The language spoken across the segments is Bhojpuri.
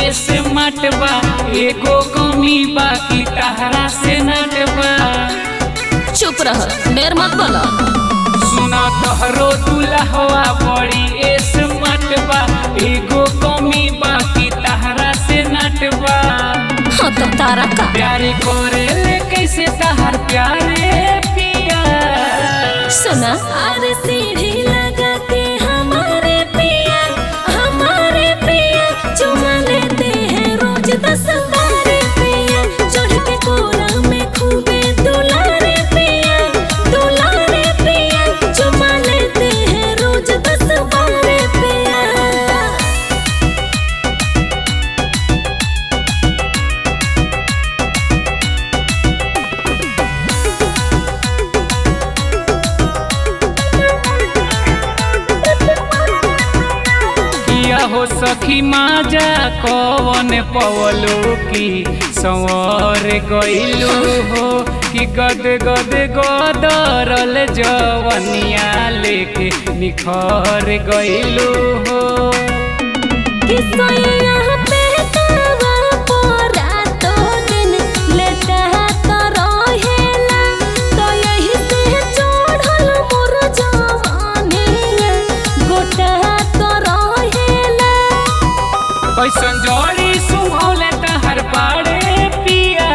स्मार्ट बा एगो कमी बाकी तहरा से नटबा चुप रह देर मत बोलो सुना तोहरो दुल्हवा बड़ी स्मार्ट बा एगो कमी बाकी तहरा से नटबा हाँ तो तारा का प्यारे करे ले कैसे तहर प्यारे पिया सुना अरे सीढ़ी लगा के हमारे पिया हमारे पिया चुमा लेते हैं रोज दस बारे पिया चढ़ के कोरा में खूबे दुलारे पिया दुलारे पिया चुमा लेते हैं रोज दस बारे पिया किया हो सखी माजा कवन पवलो की संवर गइलू हो कि गद गद गदरल जवनिया लेके निखर गइलू हो किसोया पे तवा पोरा तो दिन लेता तो रहेला तो यही से चढ़ल मोर जवानी गोटा तो रहेला कैसन जोड़ी सुहौले तहर बाड़े पिया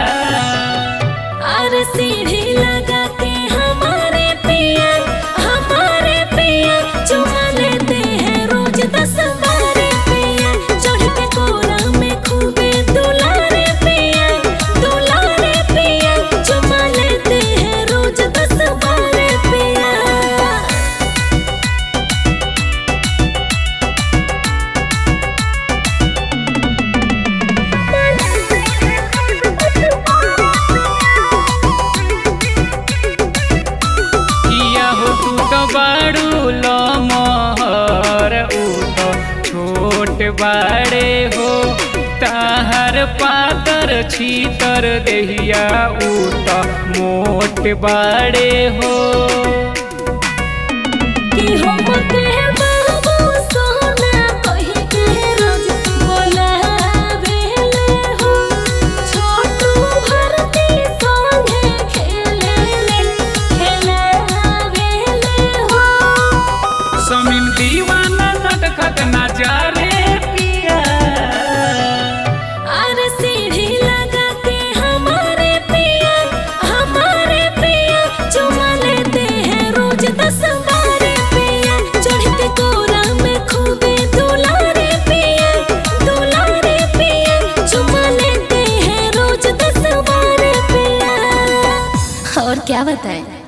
और सीढ़ी लगा के हमारे पिया हमारे पिया चुमा लेते हैं रोज दस बारे पिया चढ़ के कोरा में खूबे दुलारे पिया दुलारे पिया चुमा लेते हैं रोज दस बारे पिया किया हो तू तो बाड़ू लमहर ऊ तो छोट बाड़े हो ताहर पातर छीतर देहिया ऊ तो मोट बाड़े हो कि हम के बाबू सोना कहि के रोज बोलावेले हो छोटू भरती संगे खेले ले खेलावेले हो समीम दीवाना नटखट ना जा रे पिया और सीढ़ी लगा के हमारे पिया हमारे पिया चुमा लेते हैं रोज दस बारे पिया चढ़ के कोरा में खूबे दुलारे पिया दुलारे पिया चुमा लेते हैं रोज दस बारे पिया और क्या बताएं